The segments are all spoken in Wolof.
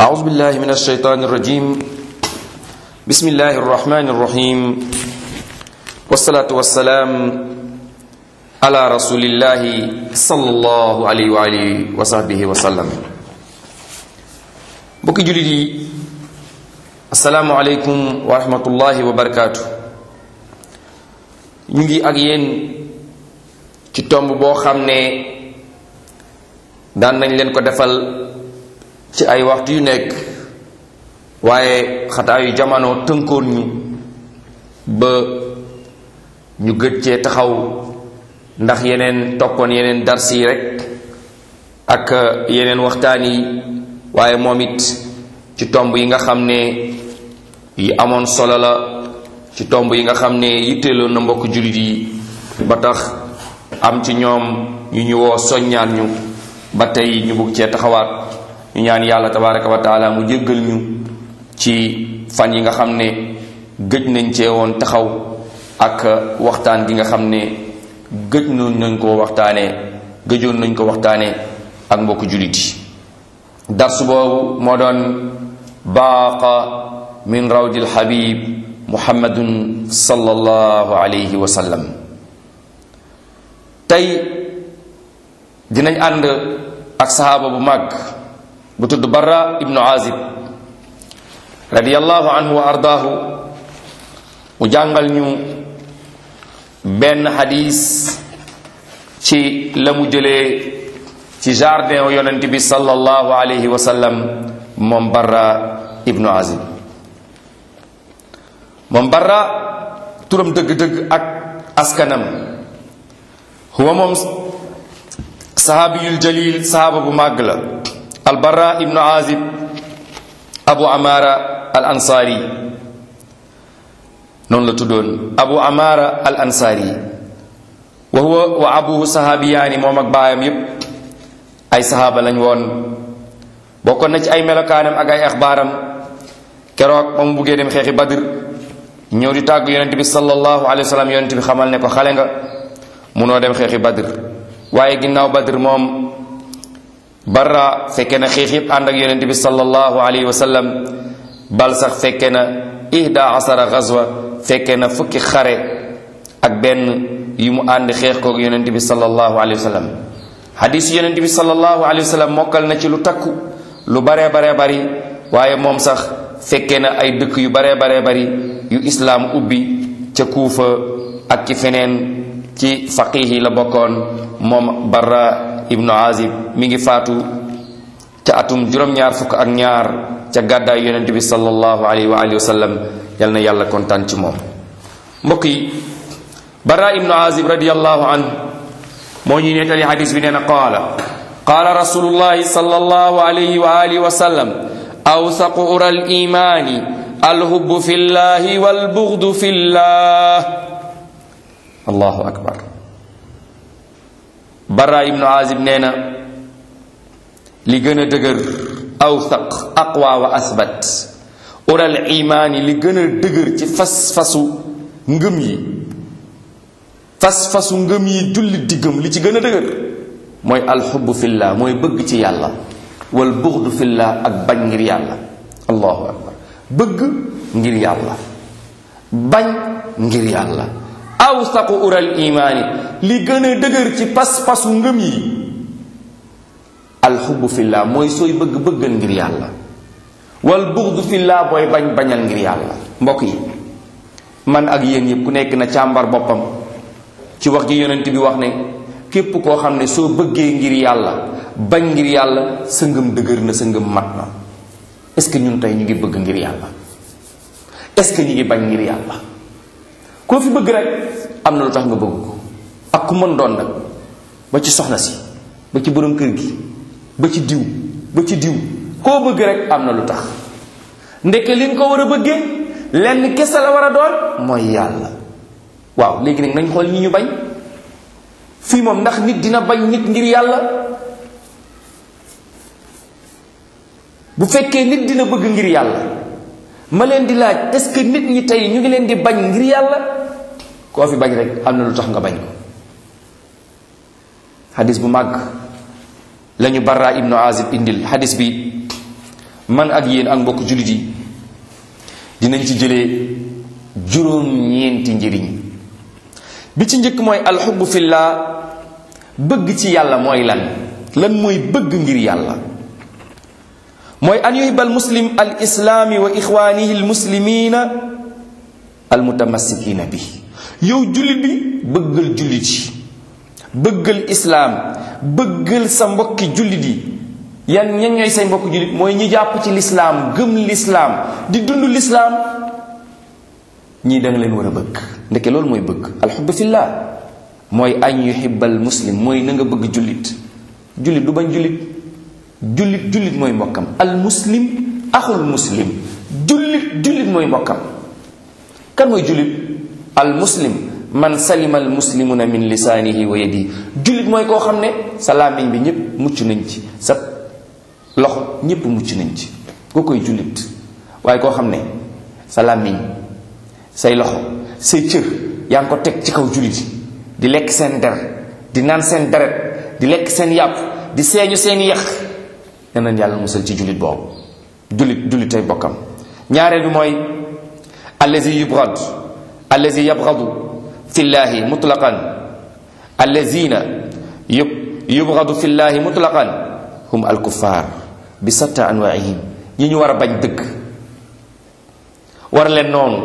أعوذ بالله من الشيطان الرجيم بسم الله الرحمن الرحيم والصلاة والسلام على رسول الله صلى الله عليه وآله وصحبه وسلم mbokki jullit yi asalaamualeykum wa rahmatullahi wa barakaatu ñu ngi ak yéen ci tomb boo xam ne daan nañ leen ko defal ci ay waxtu yu nekk waaye xataayu jamono tënkoon ñu ba ñu gëj cee taxaw ndax yeneen toppoon yeneen dars yi rek ak yeneen waxtaan yi waaye moom it ci tomb yi nga xam ne yi amoon solo la ci tomb yi nga xam ne yitteeloon na mbokk jullit yi ba tax am ci ñoom ñu ñu woo soññaan ñu ba tey ñu bugg cee taxawaat ñu ñaan yàlla tabaraka wa taala mu jéggal ñu ci fan yi nga xam ne gëj nañ cee woon taxaw ak waxtaan gi nga xam ne gëj nañ ko waxtaanee gëjoon nañ ko waxtaanee ak mbokk jullit yi darsu boobu moo doon baaqa min rawdil habib muhammadun sallallahu alayhi wa sallam tey dinañ ànd ak sahaaba bu mag bu tudd barra ibnu azib radiallahu anhu wa ardaahu mu jàngal ñu benn xadis ci la mu jëlee ci jardin yonent bi sallallahu alayhi wa sallam moom barra ibnu azib moom barra turam dëgg-dëgg ak askanam huwa moom sahaabiyul jalil sahaaba bu màgg la al barra ibnu azib abu amara al ansaari noonu la tuddoon abu amara al ansaari wa huwa wa abuhu sahaabiyaani moom ak baayam yépp ay sahaaba lañ woon bokkoon na ci ay melokaanam ak ay axbaaram keroog ba mu buggee dem xeexi badr ñëw di tàggu yonent bi sallallahu alayhi wa sallam yonent bi xamal ne ko xale nga munoo dem xeexi badr waaye ginnaaw badr moom barra fekke na xeex yëpp ànd ak yonent bi sallallahu alayhi wa sallam bal sax fekke na ihda asara gazwa fekke na fukki xare ak benn yu mu ànd xeex koog yonent bi sallallahu alayhi wa sallam xadiis yonent bi sallallahu alayhi wa sallam mokkal na ci lu takku lu baree baree bari waaye moom sax fekke na ay dëkk yu baree baree bari yu islaam ubbi ca kuufa ak ci feneen ci faqih yi la bokkoon moom barra ibnu azib mi ngi faatu ca atum juróom-ñaar fukk ak ñaar ca gàddaay yonent bi sallallahu alayhi wa alihi wa sallam yal na yàlla kontaan ci moom mbokk yi barra ibnu azib radiallahu anhu moo ñuy nettali xadis bi nee na qaala qaala rasulullahi sallallahu alayhi wa alihi wa sallam awsaqu ura al imani alhubbu fi llahi walbughdu fi llah allahu akbar bara ibnu azib nee na li gën a dëgër awsaq aqwa wa asbat ural imaani li gën a dëgër ci fas-fasu ngëm yi fas-fasu ngëm yi jullit di gëm li ci gën a dëgër mooy alxubbu fillah mooy bëgg ci yàlla wal buxdu fillah ak bañ ngir yàlla allahu akbar bëgg ngir yàlla bañ ngir yàlla awsaqu ural imaani li gën a dëgër ci pas-pasu ngëm yi alxubbu fillah mooy sooy bëgg bëggal ngir yàlla wal buxdu fillah booy bañ bañal ngir yàlla mbokk yi man ak yéen yëpp ku nekk na càmbar boppam ci wax ji yonent bi wax ne képp koo xam ne soo bëggee ngir yàlla bañ ngir yàlla sa ngëm dëgër na sa ngëm mat na est-ce que ñun tey ñu ngi bëgg ngir yàlla est-ce que ñu ngi bañ ngir yàlla koo fi bëgg rek am na lu tax nga bëgg ko ak ku mën doon nag ba ci soxna si ba ci borom kër gi ba ci diw ba ci diw koo bëgg rek am na lu tax ndeke li nga ko war a bëggee lenn kese la war a doon mooy yàlla waaw léegi nag nañ xool ñi ñu bañ fii moom ndax nit dina bañ nit ngir yàlla bu fekkee nit dina bëgg ngir yàlla ma leen di laaj est-ce que nit ñi tey ñu ngi leen di bañ ngir yàlla koo fi bañ rek am na lu tax nga bañ ko xadis bu màgg lañu barra ibnu azib indil xadis bi man ak yéen ak mbokk jullit yi dinañ ci jëlee juróom-ñeenti njëriñ bi ci njëkk mooy alxubbu fillah bëgg ci yàlla mooy lan lan mooy bëgg ngir yàlla mooy an yuhibba al muslim al islaami wa ixwaanihi al muslimina al mutamassikina bi yow jullit bi bëggal jullit yi bëggal islaam bëggal sa mbokki jullit yi yan ñan ñooy say mbokki jullit mooy ñi jàpp ci lislaam gëm lislaam di dund lislaam ñii da nga leen war a bëgg ndeke loolu mooy bëgg alxubbu fillah mooy an yuhibbal muslim mooy na nga bëgg jullit jullit du bañ jullit jullit jullit mooy mbokkam al muslim axul muslim jullit jullit mooy mbokkam kan mooy jullit al muslim man salima al muslimuna min lisaanihi wa yadihi jullit mooy koo xam ne sa làmmiñ bi ñépp mucc nañ ci sa loxo ñépp mucc nañ ci koo koy jullit waaye koo xam ne sa làmmiñ say loxo say cër yaa ngi ko teg ci kaw jullit di lekk seen der di naan seen deret di lekk seen yàpp di seeñu seen yax ne nañ yàlla musal ci jullit boobu jullit jullit tey bokkam ñaareel bi mooy allazi yubrad allazi yabradu fi llahi mutlaqan allazina yub yubradu fi llahi mutlaqan hum alkuffar bi satta anwaihim ñi ñu war a bañ dëgg war leen noonu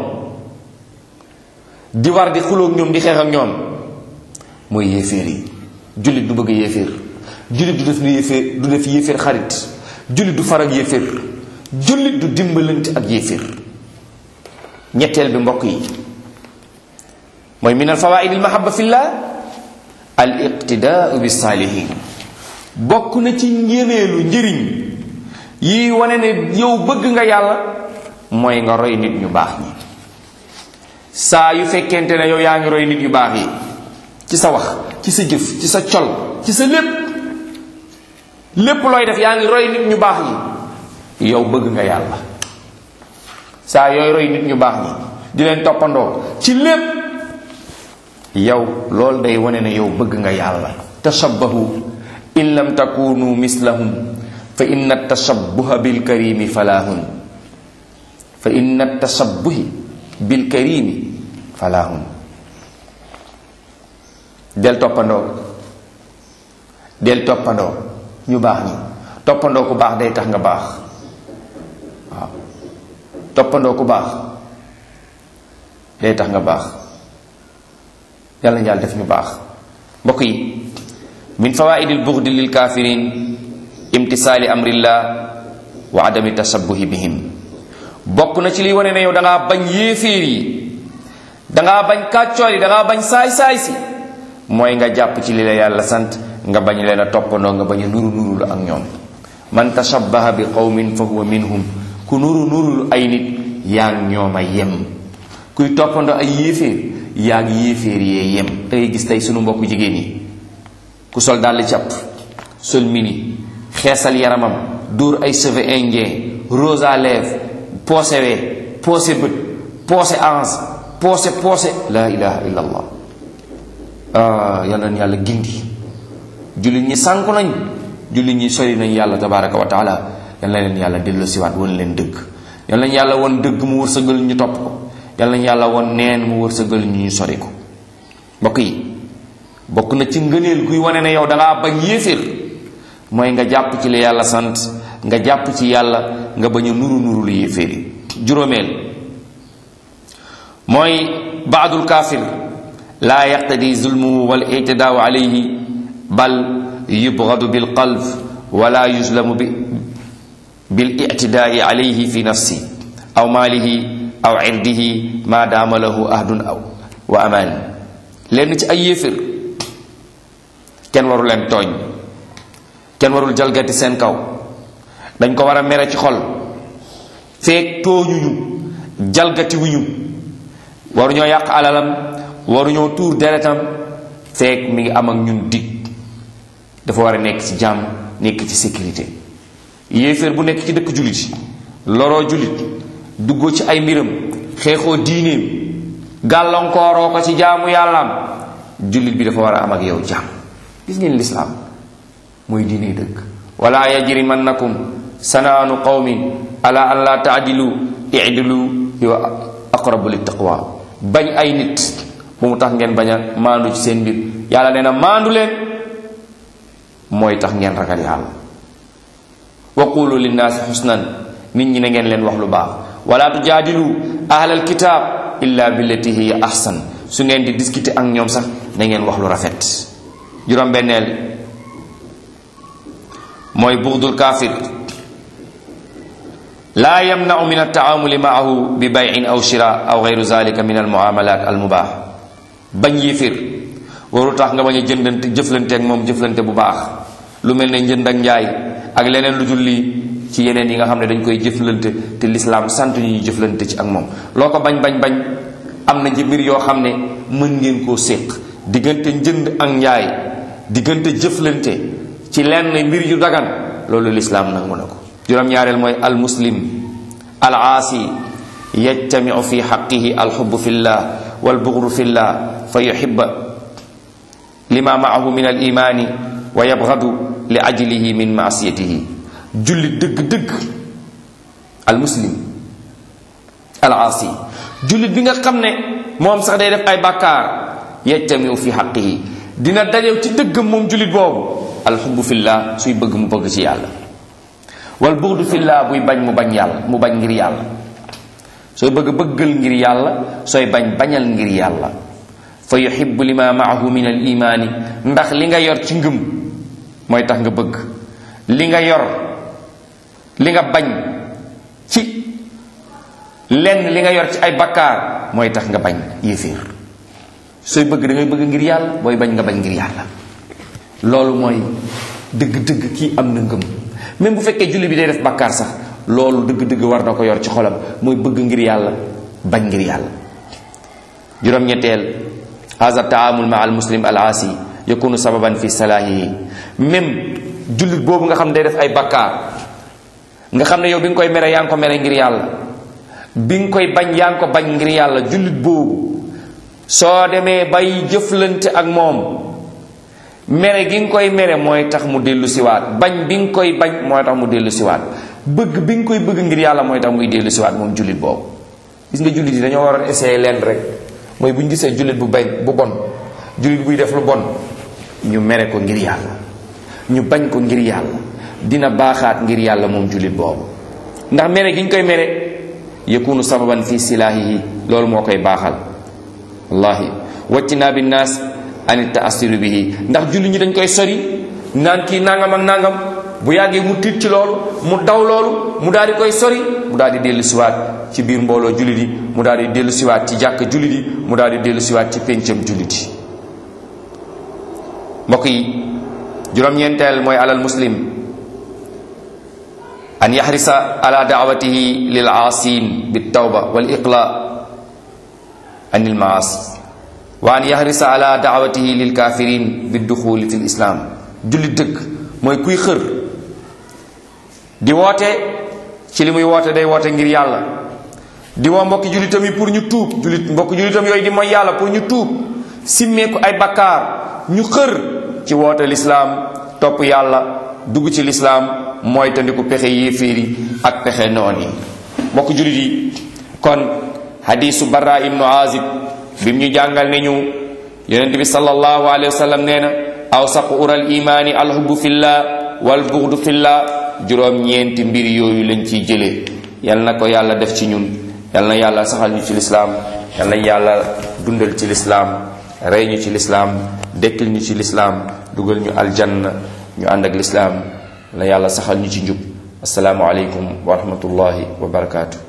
di war di xulóog ñoom di xeex ak ñoom mooy yéeféer yi jullit du bëgg yéeféer jullit du def yéeféer du def yéeféer xarit jullit du far ak yéeféer jullit du dimbalante ak yéeféer ñetteel bi mbokk yi mooy min al fawaid al mahabba fillah al iqtidaau bi saalihin bokk na ci njëneelu njëriñ yi wane ne yow bëgg nga yàlla mooy nga roy nit ñu baax ñi saa yu fekkente ne yow yaa ngi roy nit yu baax yi ci sa wax ci sa jëf ci sa col ci sa lépp lépp looy def yaa ngi roy nit ñu baax ñi yow bëgg nga yàlla saa yooy roy nit ñu baax ñi di leen toppandoo ci lépp yow loolu day wane ne yow bëgg nga yàlla tashabbahu in lam takunu mislahum fa inna tashabbuha bilkarimi falahun fa inna tashabbuhi bilkarimi falahun del toppandoo del toppandoo ñu baax ñi toppandoo ku baax day tax nga baax waaw toppandoo ku baax day tax nga baax yàlla yàlla def ñu baax mbokk yi min fawaidi lbughdi lil kafirin imtisaali amrillah wa adami tashabbuhi bihim bokk na ci liy wane ne yow da ngaa bañ yéeféer yi da ngaa bañ kàccoor yi da ngaa bañ saay-saay si mooy nga jàpp ci li la yàlla sant nga bañ leen a toppandoo nga bañ a nuru nurulu ak ñoom man tashabbaha bi qawmin fa huwa minhum ku nuru nurulu ay nit yaa ngi ñoom a yem kuy toppandoo ay yéeféer yaa ngi yéeféer yee yem da ngay gis tey sunu mbokku jigéen yi ku sol dàll càpp sol mini xeesal yaramam dóor ay cheveux indien rose à lèvres poosé wee poosé bët poosé ange poosé poosé la ilaha illa allah ah yal na yàlla gindi jullit ñi sànku nañ jullit ñi sori nañ yàlla tabaraka wa taala yal na leen yàlla dellu siwaat won leen dëgg yal nañ yàlla won dëgg mu wërsëgal ñu topp ko yal nañ yàlla won neen mu wërsëgal ñu ñu sori ko mbokk yi bokk na ci ngëneel guy wane ne yow dangaa bañ yéeféer mooy nga jàpp ci li yàlla sant nga jàpp ci yàlla nga bañ a nuru nuru lu yéeféer yi juróomeel mooy baadul kaafir laa yaqtadi zulmuhu wal ictidaau alayhi bal yubgadu bil qalb wala yuslamu bi bil ictidaai alayhi fi nafsi aw maalihi aw irdihi ma daama lahu ahdun aw wa amaan lenn ci ay yéefér kenn waru leen tooñ kenn warul jalgati seen kaw dañ ko war a mere ci xol feek tooñuñu jalgati wuñu waruñoo yàq alalam waruñoo tuur deretam feek mi ngi am ak ñun dig dafa war a nekk ci jàmm nekk ci sécurité yéeféer bu nekk ci dëkk jullit loroo jullit duggoo ci ay mbiram xeexoo diineem gàllankooroo ko ci jaamu yàllaam jullit bi dafa war a am ak yow jàmm gis ngeen lislaam mooy diine dëgg wala yajrimannakum sanaanu qawmin ala an la taadilu idilu huwa aqrabu lit taqwa bañ ay nit bu mu tax ngeen bañ a maandu ci seen mbir yàlla nee na maandu leen mooy tax ngeen ragal yàlla wa qulu linnaasi xusnan nit ñi na ngeen leen wax lu baax wala tujaadilu ahlal kitaab illa billati hiya ahsan su ngeen di discuter ak ñoom sax na ngeen wax lu rafet juróom-benneel mooy bugdul kaafir laa yamnau min altaamuli maahu bi bayin aw shira aw geyru zalika min almuamalat almubaax bañ yéeféer waru tax nga bañ a jëndante jëflante ak moom jëflante bu baax lu mel ne njënd ak njaay ak leneen lu dul lii ci yeneen yi nga xam ne dañ koy jëflante te lislaam sant ñu ñu jëflante ci ak moom loo ko bañ bañ bañ am na ci mbir yoo xam ne mën ngeen koo séq diggante njënd ak njaay diggante jëflante ci lenn mbir yu dagan loolu lislaam nangu na ko juróom-ñaareel mooy al muslim al aasi yajtamiu fi xaqihi alxubu fi llah walbugru fi llah fa yuxiba lima maahu min al imaani wa yabgadu li ajlihi min maasiyatihi jullit dëgg-dëgg al muslim al aasi jullit bi nga xam ne moom sax day def ay bàkkaar yajtamiu fi xaqihi dina dajew ci dëggam moom jullit boobu alxubu fillah suy bëgg mu bëgg ci yàlla wal buxdu fillah buy bañ mu bañ yàlla mu bañ ngir yàlla sooy bëgg bëggal ngir yàlla sooy bañ bañal ngir yàlla fa yuxibu lima maahu min al imaani ndax li nga yor ci ngëm mooy tax nga bëgg li nga yor li nga bañ ci lenn li nga yor ci ay bakkaar mooy tax nga bañ yéeféer sooy bëgg da ngay bëgg ngir yàlla booy bañ nga bañ ngir yàlla loolu mooy dëgg-dëgg kii am na ngëm même bu fekkee julli bi day def bakkaar sax loolu dëgg-dëgg war na ko yor ci xolam mooy bëgg ngir yàlla bañ ngir yàlla juróom-ñetteel haza taamul ma al muslim al aasi yakunu sababan fi salaahihi même jullit boobu nga xam ne day def ay bakkaar nga xam ne yow bi nga koy mere yaa ngi ko mere ngir yàlla bi nga koy bañ yaa ngi ko bañ ngir yàlla jullit boobu soo demee bay jëflante ak moom mere gi nga koy mere mooy tax mu dellu siwaat bañ bi nga koy bañ mooy tax mu dellu siwaat bëgg bi nga koy bëgg ngir yàlla mooy tax muy dellu siwaat moom jullit boobu gis nga jullit yi dañoo waroon essayer leen rek mooy bu ñu gisee jullit bu bañ bu bon jullit buy def lu bon ñu mere ko ngir yàlla ñu bañ ko ngir yàlla dina baaxaat ngir yàlla moom jullit boobu ndax mere gi ñu koy mere yakunu sababan fi silaahihi loolu moo koy baaxal wallahi waccinaa bi naas an taasiru bihi ndax jullit ñi dañ koy sori naan kii nangam ak nangam bu yàggee mu tiit ci loolu mu daw loolu mu daal di koy sori mu daal di dellu siwaat ci biir mbooloo jullit yi mu daal di dellu siwaat ci jàkk jullit yi mu daal di dellu siwaat ci péncam jullit yi mbokk yi juróom-ñeenteel mooy alal muslim an yaxrisa ala daawatihi lil aasin bi tawba wal iqla an il maas wa an yaxrisa ala daawatihi lil kafirin bi duxuli fi l islam jullit dëgg mooy kuy xër di woote ci li muy woote day woote ngir yàlla di woo mbokki jullitam yi pour ñu tuub jullit mbokki jullitam yooyu di mooy yàlla pour ñu tuub simmeeku ay bakkaar ñu xër ci woote lislaam topp yàlla dugg ci lislaam mooy tandiku pexe yéeféer yi ak pexe noon yi mbokk jullit yi kon hadisu barra ibnu azib bim ñu jàngal ne ñu yonent bi sallallahu alayhi wa sallam nee na awsaqu ural imaani alhubbu fillah wal bughdu fillah juróom ñeenti mbir yooyu lañ ciy jëlee yal na ko yàlla def ci ñun yal na yàlla saxal ñu ci lislaam yal na yàlla dundal ci lislaam rey ñu ci lislaam dekkil ñu ci lislaam dugal ñu aljanna ñu ànd ak lislaam la yàlla saxal ñu ci njub asalaamu aleykum wa rahmatullahi wa barakaatu